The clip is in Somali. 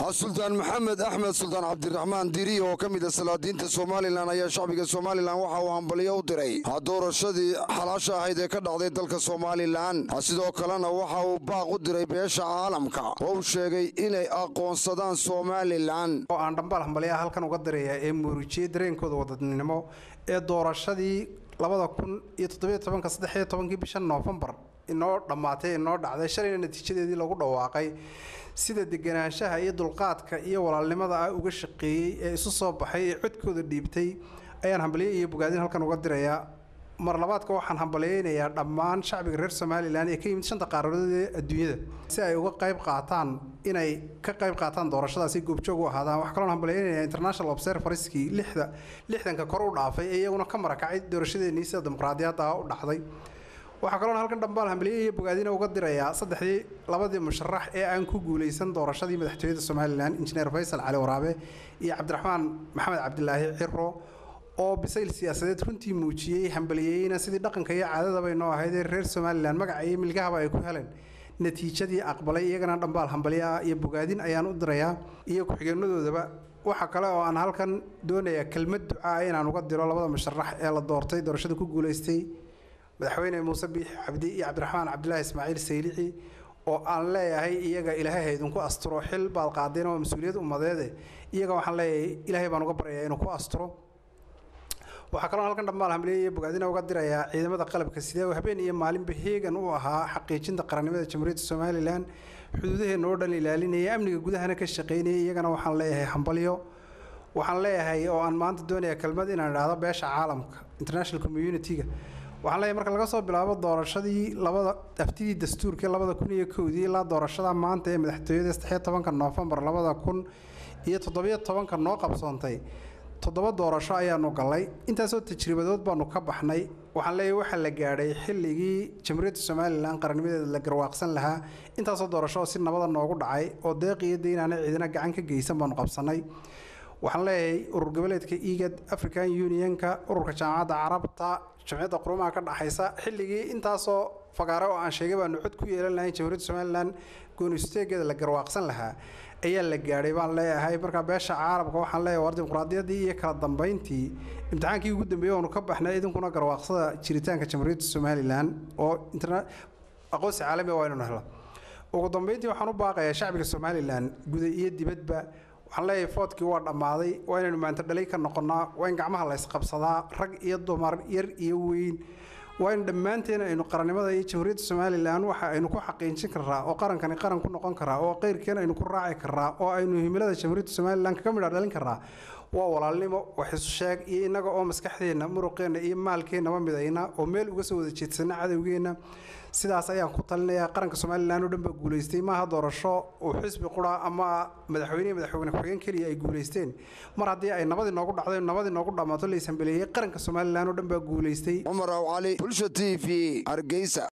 suldaan maxamed axmed suldaan cabdiraxmaan diri oo ka mid a salaadiinta somalilan ayaa shacbiga somalilan waxa uu hambaliyo u diray doorashadii xalaasha ahayd ee ka dhacday dalka somalilan sidoo kalena waxa uu baaq u diray beesha caalamka oo uu sheegay inay aqoonsadaan somalilan oo aan dhambaal hambaliyaha halkan uga diraya ee muurujiyey dareenkooda wadadnimo ee doorashadii labada kun iyo toddobiyo tobanka saddexiyo tobankii bisha noofembar inoo dhammaatay inoo dhacday shalayna natiijadeedii lagu dhawaaqay sida deganaanshaha iyo dulqaadka iyo walaalnimada ah uga shaqeeyey ee isu soo baxay ee codkooda dhiibtay ayaan hambaliyo iyo bogaadin halkan uga dirayaa mar labaadka waxaan hambaliyeynayaa dhammaan shacbiga reer somalilan ee ka yimid shanta qaaradood ee adduunyada si ay uga qayb qaataan inay ka qayb qaataan doorashadaasi goobjoog u ahaadaan waxaa kaloon hambaliyeynayaa international observerskii lixda lixdanka kor u dhaafay ee iyaguna ka marakacay doorashadeenii sida dimuqraadiyadda u dhacday waxaa kaloon halkan dhambaal hambaliye iyo bogaadina uga dirayaa saddexdii labadii musharax ee aan ku guulaysan doorashadii madaxtooyada somalilan injineer faysal cali waraabe iyo cabdiraxmaan maxamed cabdilaahi ciro oo bisayl siyaasadeed runtii muujiyey hambaliyeyna sidii dhaqanka iyo caadadaba inoo ahayd ee reer somalilan magaca iyo milgahaba ay ku heleen natiijadii aqbalay iyagana dhambaal hambaliyaa iyo bogaadin ayaan u dirayaa iyo ku-xigeenadoodaba waxaa kale oo aan halkan doonayaa kelmad ducaa inaan uga diro labada musharax ee la doortay doorashada ku guulaystay madaxweyne muuse biix cabdi iyo cabdiraxmaan cabdilaahi ismaaciil saylici oo aan leeyahay iyaga ilaahay haydinku asturo xil baad qaadeen oo mas-uuliyad ummadeede iyaga waxaan leeyahay ilaahay baan uga baryayaa inuu ku asturo waxaa kaloo halkan dhammaal hamliye iyo bogaadina uga dirayaa ciidamada qalabka sidee oo habeen iyo maalinba heegan u ahaa xaqiijinta qarannimada jamhuuriyadda somalilan xuduudaheena oo dhan ilaalinaya amniga gudahana ka shaqaynaya iyagana waxaan leeyahay hambalyo waxaan leeyahay oo aan maanta doonayaa kelmad inaan idhaahdo beesha caalamka international community-ga waxaan leeyahay marka laga soo bilaabo doorashadii labada aftidii dastuurkii labada kun iyo kowdii ilaa doorashada maanta ee madaxtooyada saddexiyo tobanka noofembar labada kun iyo toddobiyo tobanka noo qabsoontay toddoba doorasho ayaanu gallay intaasoo tajribadood baanu ka baxnay waxaan leeyahay waxaa la gaadhay xilligii jamhuuriyadda somalilan qarannimadeeda la garwaaqsan lahaa intaasoo doorasho oo si nabada noogu dhacay oo deeq iyo deynaana ciidana gacan ka geysan baanu qabsannay waxaan leeyahay urur goboleedka egad african unionka ururka jaamacadda carabta jamciyadda qurumaha ka dhaxaysa xilligii intaasoo fagaare oo aan sheegay baanu cod ku yeelan lahayn jamhuuriyadda somalilan goonisteegeeda la garwaaqsan lahaa ayaa la gaadhay baan leeyahay markaa beesha caalamka waxaan leeyahay war dimuqraadiyaddii iyo kala dambayntii imtixaankii ugu dambeeyey oonu ka baxnay idinkuna garwaaqsada jiritaanka jamhuuriyadda somalilan oo aqoonsi caalami waa inuu helo ugu dambeyntii waxaan u baaqayaa shacbiga somalilan guda iyo dibadba waxaan leeyahay foodkii waa dhammaaday waa inaynu maanta dhalay ka noqonnaa waa in gacmaha la ysqabsadaa rag iyo dumar yar iyo weyn waa in dhammaanteen aynu qarannimada iyo jamhuuriyadda somalilan waxa aynu ku xaqiijin karaa oo qarankani qaran ku noqon karaa oo qeyrkeen aynu ku raaci karaa oo aynu himilada jamhuuriyadda somalilan kaga midha dhalin karaa waa walaalnimo wax isu sheeg iyo innaga oo maskaxdeenna muruqeenna iyo maalkeennaba midayna oo meel uga soo wada jeedsana cadowgeenna sidaas ayaan ku talinayaa qaranka somalilan oo dhan baa guulaystay maaha doorasho uu xisbi qura ama madaxweyne iyo madaxweyne ku-xigeen keliya ay guulaysteen mar haddii ay nabadii noogu dhacday nabadii noogu dhammaato la ishambeleeyey qaranka somalilan oo dhan baa guulaystay cumar aw cali bulsha t v hargeysa